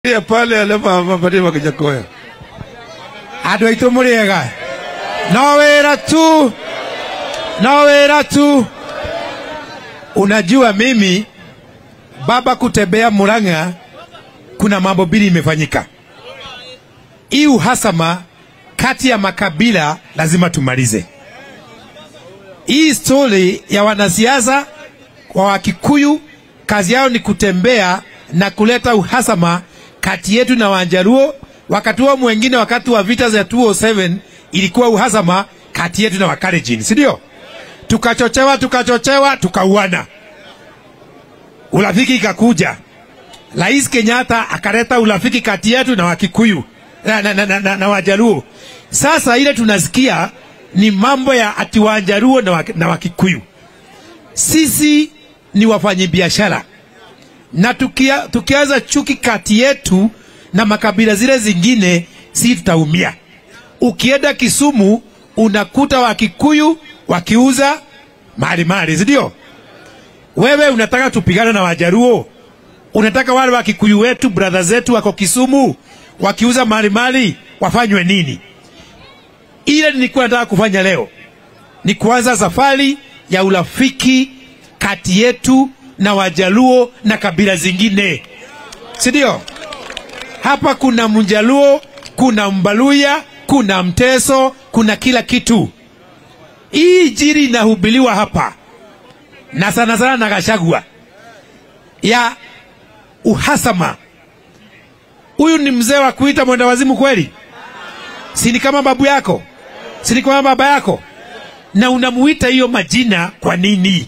ya pale alema mapatie makijakoya andå aitå må rä ega no wä ra tu no wä ra tu unajua mimi baba kutembea murang'a kuna mambo mbili imefanyika hii uhasama kati ya makabila lazima tumalize hii stori ya wanasiasa wa wakikuyu kazi yao ni kutembea na kuleta uhasama kati yetu na wanjaruo wakati huo mwengine wakati wa vita za 207 ilikuwa uhasama kati yetu na wakarejini si ndio tukachochewa tukachochewa tukauana urafiki ikakuja rais kenyatta akaleta urafiki kati yetu na wakikuyu na, na, na, na, na, na wajaruo sasa ile tunasikia ni mambo ya ati wajaruo na, wa, na wakikuyu sisi ni wafanyabiashara na tukia, tukianza chuki kati yetu na makabila zile zingine, si tutaumia. Ukienda Kisumu unakuta Wakikuyu wakiuza mali mali, si ndio? Wewe unataka tupigane na Wajaruo, unataka wale Wakikuyu wetu brother zetu wako Kisumu wakiuza mali mali wafanywe nini? Ile nilikuwa nataka kufanya leo ni kuanza safari ya urafiki kati yetu na Wajaluo na kabila zingine, si ndio? Hapa kuna Mjaluo, kuna Mbaluya, kuna Mteso, kuna kila kitu. Hii jiri inahubiliwa hapa na sana sana na Gachagua ya uhasama. Huyu ni mzee wa kuita mwenda wazimu kweli? Si ni kama babu yako? Si ni kama baba yako? Na unamuita hiyo majina kwa nini?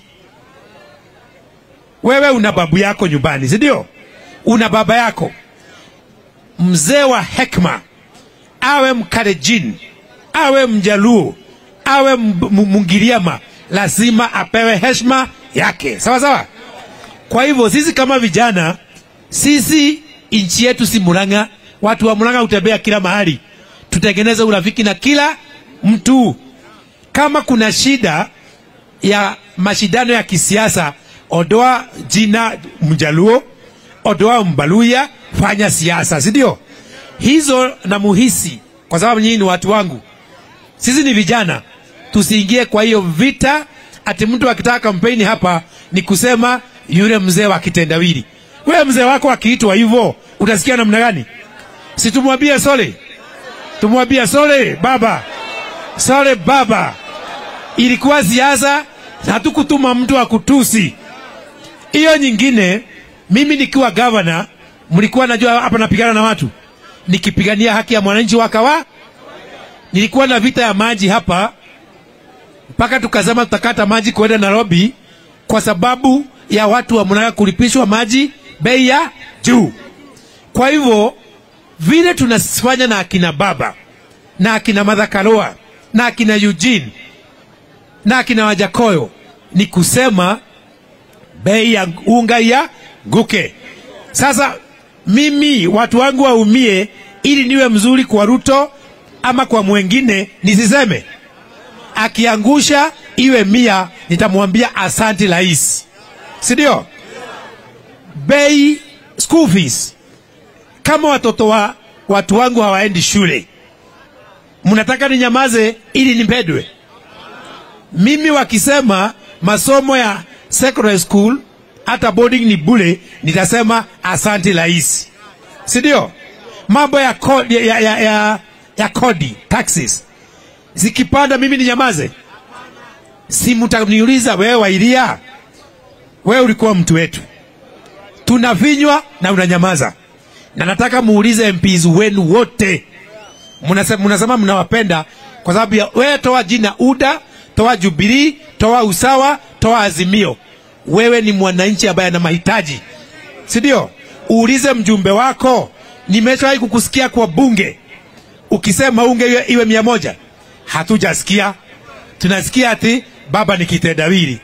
Wewe una babu yako nyumbani, si ndio? Una baba yako mzee wa hekma, awe Mkarejini, awe Mjaluo, awe Mungiriama, lazima apewe heshima yake, sawa sawa. Kwa hivyo sisi kama vijana, sisi nchi yetu si Murang'a. Watu wa Murang'a hutembea kila mahali, tutengeneze urafiki na kila mtu. Kama kuna shida ya mashindano ya kisiasa, ondoa jina Mjaluo, ondoa Mbaluya, fanya siasa, si ndio? Hizo na muhisi, kwa sababu nyinyi ni watu wangu, sisi ni vijana, tusiingie kwa hiyo vita. Ati mtu akitaka kampeni hapa ni kusema yule mzee wa kitendawili. Wewe mzee wako akiitwa hivyo utasikia namna gani? Si tumwambie sole, tumwambie sole baba, sole baba. Ilikuwa siasa, hatukutuma mtu akutusi. Hiyo nyingine, mimi nikiwa gavana mlikuwa najua hapa napigana na watu nikipigania haki ya mwananchi wa kawa. Nilikuwa na vita ya maji hapa mpaka tukasema tutakata maji kwenda Nairobi kwa sababu ya watu wa Murang'a kulipishwa maji bei ya juu. Kwa hivyo vile tunafanya na akina baba na akina Martha Karua na akina Eugene na akina Wajakoyo ni kusema bei ya unga ya guke. Sasa mimi watu wangu waumie ili niwe mzuri kwa Ruto ama kwa mwengine nisiseme. Akiangusha iwe mia, nitamwambia asanti rais, si ndio? Bei school fees, kama watoto wa watu wangu hawaendi shule, mnataka ninyamaze ili nipedwe? Mimi wakisema masomo ya secondary school hata boarding ni bure, nitasema asanti rais, si ndio? Mambo ya kodi, ya, ya, ya, ya kodi taxes zikipanda, mimi ninyamaze? Si mtaniuliza wewe, Wairia, wewe ulikuwa mtu wetu, tunavinywa na unanyamaza. Na nataka muulize MPs wenu wote, mnasema mnasema mnawapenda kwa sababu ya wewe, toa jina UDA, toa Jubilee, toa Usawa, toa Azimio wewe ni mwananchi ambaye ana mahitaji, si ndio? Uulize mjumbe wako. Nimeshawahi kukusikia kwa bunge ukisema unge iwe, iwe mia moja. Hatujasikia, tunasikia ati baba ni kitendawili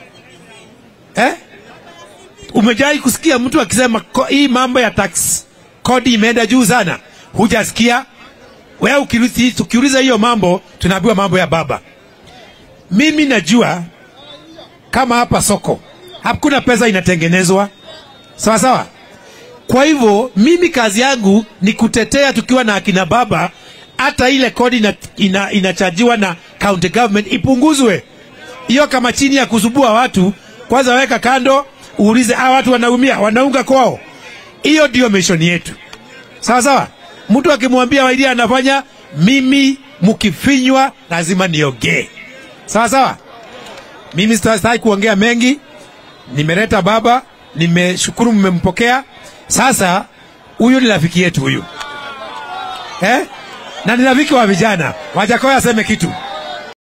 eh? Umejawahi kusikia mtu akisema hii mambo ya tax kodi imeenda juu sana? Hujasikia wewe. Ukiuliza hiyo mambo, tunaambiwa mambo ya baba. Mimi najua kama hapa soko hakuna pesa inatengenezwa sawa sawa. Kwa hivyo mimi kazi yangu ni kutetea tukiwa na akina baba, hata ile kodi ina, ina, inachajiwa na county government ipunguzwe. Hiyo kama chini ya kusubua watu, kwanza weka kando, uulize hawa watu wanaumia, wanaunga kwao. Hiyo ndio mission yetu, sawa sawa. Mtu akimwambia Wairia anafanya, mimi mkifinywa lazima niongee, sawa sawa. Mimi sitaki kuongea mengi, nimeleta baba, nimeshukuru mmempokea. Sasa huyu ni rafiki yetu huyu eh? na ni rafiki wa vijana. Wajakoya aseme kitu.